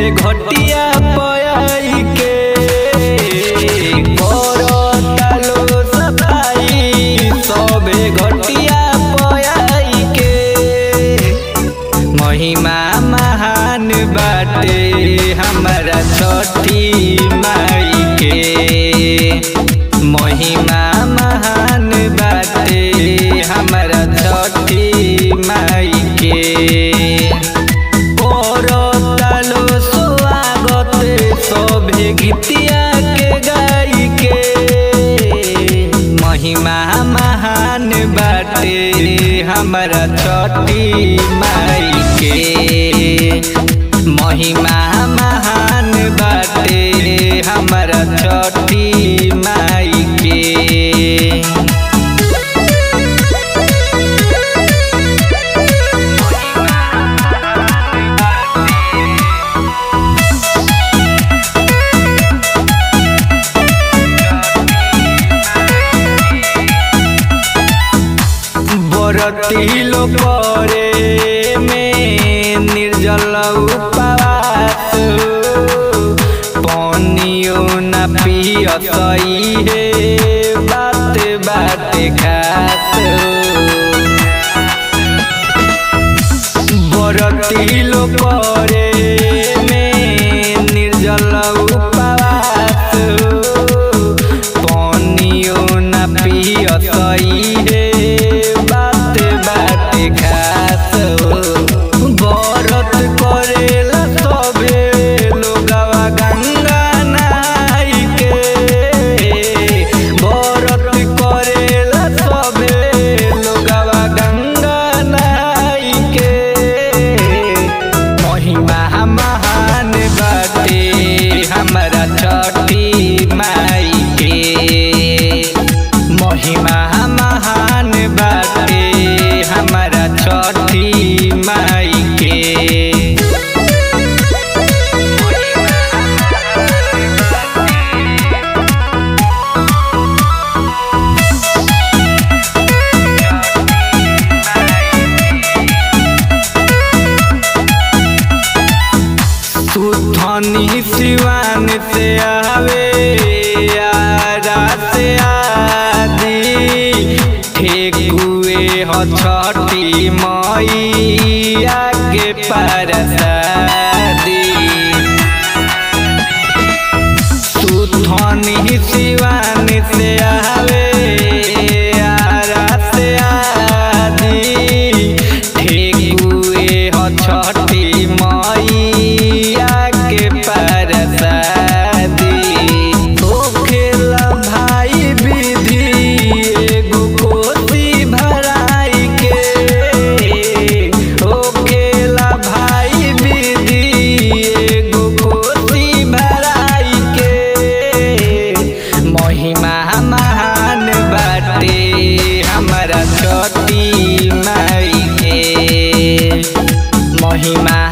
घटिया पयाई के करता लो सफाई सबे घटिया पयाई के महिमा महान बाटे हमारा छठी माई के महिमा महान बाटे हमारा छठी माई के करतालो स्वागत सभे गीतिया के गाई के महिमा महान बाटे हमारा छठी माई के महिमा महान बाटे हमारा छठी माई के बरती लो करे में निर्जल उपवास पानियो न पियसई हे बात बात खात बरती लो करे में निर्जल उपवास पानियो न पियसई हे बात बात खात बरत करेला सबे लोगवा गंगा नाई के बरत करेला सबे लोगवा गंगा नाई के महिमा महान बाटे हमारा छठी माई के महिमा महान बाटे हमारा छठी माई के सुथनी सिवान से आवे आरा से आदि ठेकुए ह छठी मैया के परसादी सुथनी सिवान से आवे आरा से आदि ठेकुए ह छठी मैया के परसादी होखेला भाई विधि एगो कोसी भराई के होखेला भाई विधि एगो कोसी भराई के महिमा महान बाटे हमारा छठी माई के महिमा